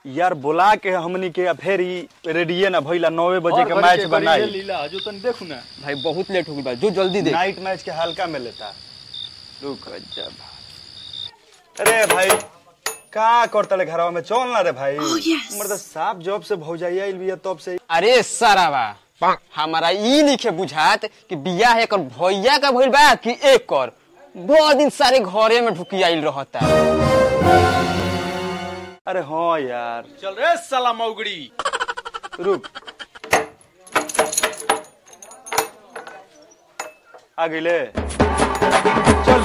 यार बुला के हमनी के फिर ही रेडिये ना भइला नौवे बजे के मैच बनाई लीला हजू तनी देखू ना भाई बहुत लेट हो गई बा जो जल्दी दे नाइट मैच के हल्का में लेता रुक जा अरे भाई का करता ले घरवा में चल ना रे भाई Oh, yes. मर्द साफ जॉब से भौजाइया आइल बिया तब से अरे सराबा हमारा ई लिखे बुझात कि बियाह एकर भैया का भइल बा कि एक कर बहुत दिन सारे घरे में ढुकी आइल रहता अरे हाँ यार चल रे साला मौगड़ी रुक आ गईले चल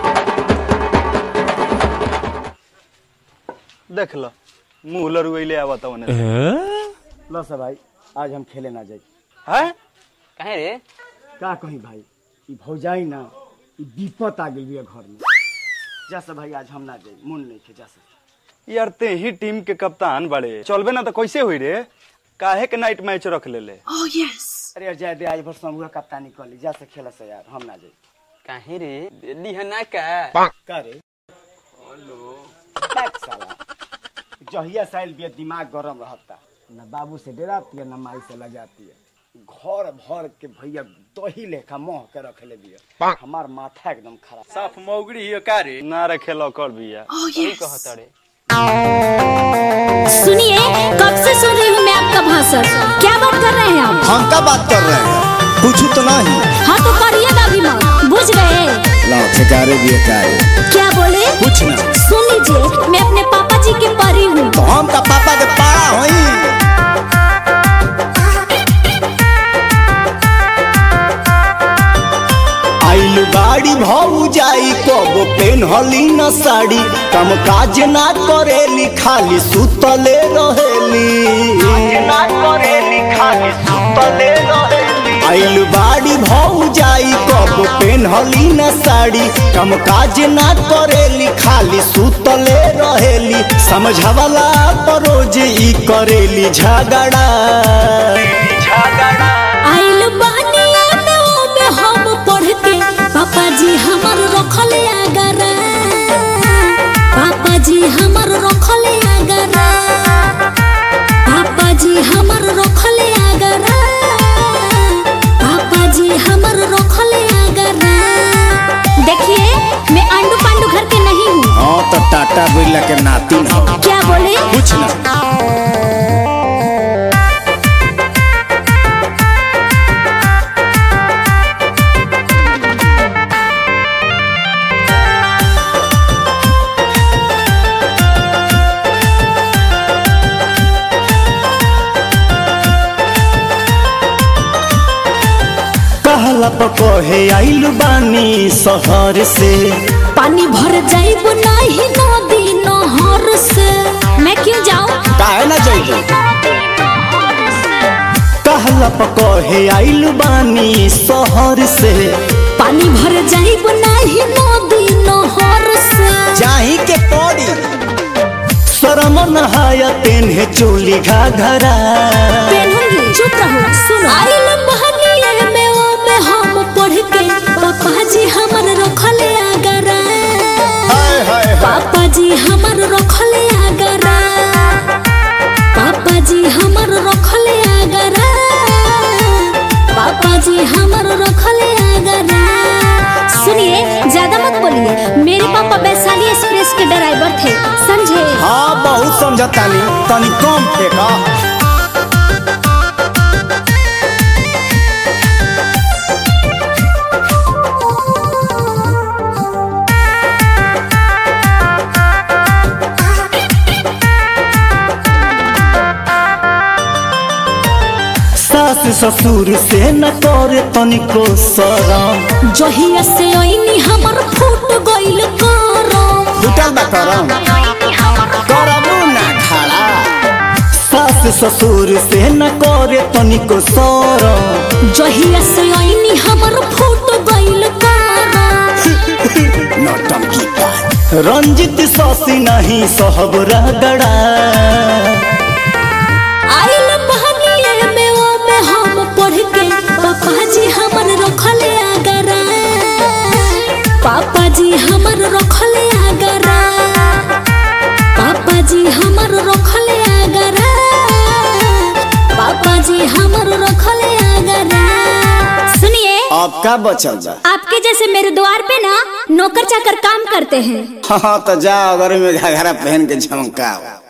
देख लो मुंह लरुइले आवता उन्हें लो सब भाई आज हम खेले ना जाई है कहे रे का कही भाई ई भौजाई ना ई विपत आ गेल बिया घर में जा सब भाई आज हम ना जाई मन नहीं खे जा सब यार ते ही टीम के कप्तान बड़े चलबे ना तो कैसे हुई रे काहे के नाइट मैच रख ले ले Oh, yes. अरे यार जाए दे आज भर समूह कप्तानी कर ली जा से खेला से यार हम ना जाई कहे रे दिल्ली है ना का का रे बैक साला जहिया साइल बिया दिमाग गरम रहता ना बाबू से डराती है ना माई से लजाती है घर भर के भैया दही लेखा मोह के रखले बिया हमार माथा एकदम खराब साफ मौगड़ी ही का रे ना रखे लो कर बिया Oh, सही yes. कहता रे सुनिए कब से सुन रही हूँ मैं आपका भाषण क्या बात कर रहे हैं आप हम क्या बात कर रहे हैं पूछू तो नहीं हाँ तो करिएगा भी मत बुझ गए लाओ ठेकारे भी हकारे क्या बोले कुछ ना सुन लीजिए मैं अपने पापा जी के परी हूँ तो हम का पापा के पारा होई आइल बाड़ी भौ जाई कब पेन हली न साड़ी कम काज ना करेली खाली सुतले रहेली ना करेली खाली सुतले रहेली आइल बाड़ी भौ जाई कब पेन हली न साड़ी कम काज ना करेली खाली सुतले रहेली समझावला परोज ई करेली झगड़ा झगड़ा आइल बानिया में ओ में हम पढ़ के पापा जी हमर रखले आगरा पापा जी हमर रखले आगरा पापा जी हमर रखले आगरा पापा जी हमर रखले आगरा देखिए मैं आंडू पांडू घर के नहीं हूँ हाँ तो टाटा बिरला के नातिन हो क्या बोले कुछ ना कहला पकहे आइल बानी शहर से पानी भर जाइब नहीं नदी नहर से मैं क्यों जाऊं काहे ना जाइबे कहला पकहे आइल बानी शहर से पानी भर जाइब नहीं नदी नहर से जाही के पड़ी शरम नहाया तेन्हे चोली घाघरा पेनूंगी चुप रहो सुनो आइल बहनिया में ओ में हम पढ़ के पापा जी हमर रखले आगरा हाय हाय हाय पापा जी हमर रखले आगरा पापा जी हमर रखले आगरा पापा जी हमर रखले आगरा सुनिए ज्यादा मत बोलिए मेरे पापा वैशाली एक्सप्रेस के ड्राइवर थे समझे हाँ बहुत समझतानी तनी कम फेंका सास ससुर से न करे तनिको शरम जहिया से ओइनी हमर फूट गइल करम फुटल बा करम करमू ना खड़ा सास ससुर से न करे तनिको शरम जहिया से ओइनी हमर फूट गइल करम नौटंकी का रंजित ससी नहीं सहब रगड़ा आइल बहनिया में ओ में हम पढ़ के पापा जी हमर रखले आगरा पापा जी हमर रखले आगरा पापा जी हमर रखले हमर रखले आगरा सुनिए अब का बचल बा आपके जैसे मेरे द्वार पे ना नौकर चाकर काम करते हैं हाँ तो जा अगर में घाघरा पहन के झमकाओ